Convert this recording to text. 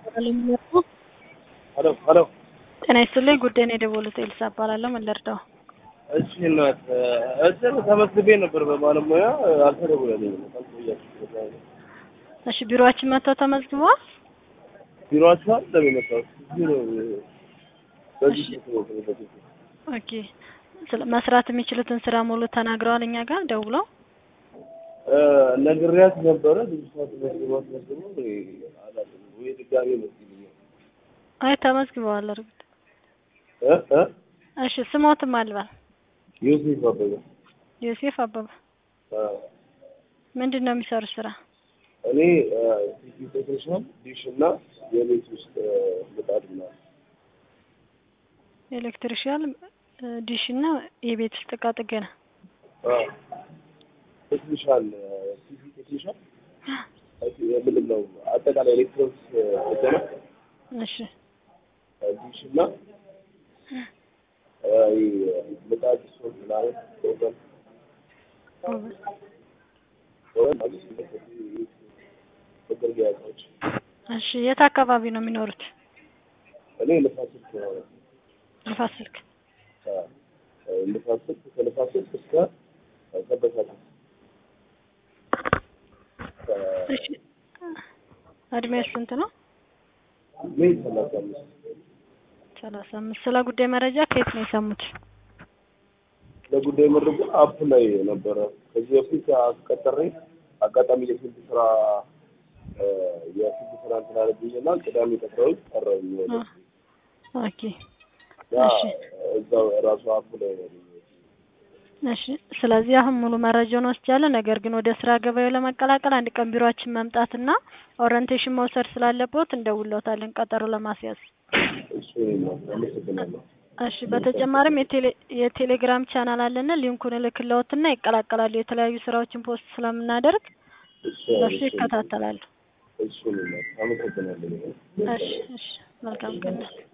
ሄሎ ሄሎ ጤና ይስጥልኝ። ጉዳይ ነው የደወሉት። ኤልሳ እባላለሁ። ምን ልርዳው? እሺ እናት እዚህ ተመዝግቤ ነበር በባለሙያ አልተደወለልኝም። አልቆያችሁም። እሺ ቢሮአችን መጥተው ተመዝግበዋል? ቢሮአችሁ አለ የመጣሁት እዚህ ነው። በዚህ እሺ። ስልክ ነው የተመዘገቡት። ኦኬ። ስለ መስራት የሚችሉትን ስራ ሙሉ ተናግረዋል እኛ ጋር ደውለው? እ ነግሬያት ነበረ ብዙ ሰዓት መዝግባት መዝግቦ አላለም ወይ ድጋሜ መስግኛል አይ ተመዝግበዋል። እርግጥ እ እ እሺ ስሞትም አልባል ዮሴፍ አበበ ዮሴፍ አበበ አ፣ ምንድን ነው የሚሰሩት ስራ? እኔ ቲቪ ቴክኒሻን ዲሽ እና የቤት ውስጥ እ፣ ምጣድ ምናምን ኤሌክትሪሻል ዲሽ እና የቤት ውስጥ እቃ ጥገና። አ፣ ቴክኒሻን ቲቪ ቴክኒሻን ምንድን ነው አጠቃላይ ኤሌክትሮኒክስ ጥገና እሺ ዲሽ እና እ፣ ምጣድ ሶት ምናምን ኦቨን ኦቨን። ኦቨን ማለት መገልገያ እቃዎች እሺ የት አካባቢ ነው የሚኖሩት? እኔ ንፋስ ስልክ ነው ንፋስ ስልክ። አ፣ ንፋስ ስልክ ከንፋስ ስልክ እስከ ሰበታ ድረስ እሺ እድሜው ስንት ነው? ሜይ ሰላሳ አምስት ሰላሳ አምስት ስለ ጉዳይ መረጃ ከየት ነው የሰሙት? ለጉዳይ መረጃ አፕ ላይ ነበረ። ከዚህ በፊት አስቀጠሬ አጋጣሚ የፊልድ ስራ እ፣ የፊልድ ስራ እንትን አለብኝና ቅዳሜ ቀጠሮኝ ቀረኝ። ወደ ኦኬ ያ እሺ እዛው ራሱ አፕ ላይ ነው ያገኘሁት። እሺ ስለዚህ አሁን ሙሉ መረጃውን ወስጃለሁ። ነገር ግን ወደ ስራ ገበያው ለመቀላቀል አንድ ቀን ቢሮአችን መምጣትና ኦሪንቴሽን መውሰድ ስላለበት እንደውሎታለን ቀጠሮ ለማስያዝ። እሱ ነው። አመሰግናለሁ። እሺ በተጨማሪም የቴሌ የቴሌግራም ቻናል አለና ሊንኩን እልክልዎትና ይቀላቀላሉ። የተለያዩ ስራዎችን ፖስት ስለምናደርግ እሱ በሱ ይከታተላሉ። እሱ ነው። አመሰግናለሁ። እሺ እሺ መልካም ቀን።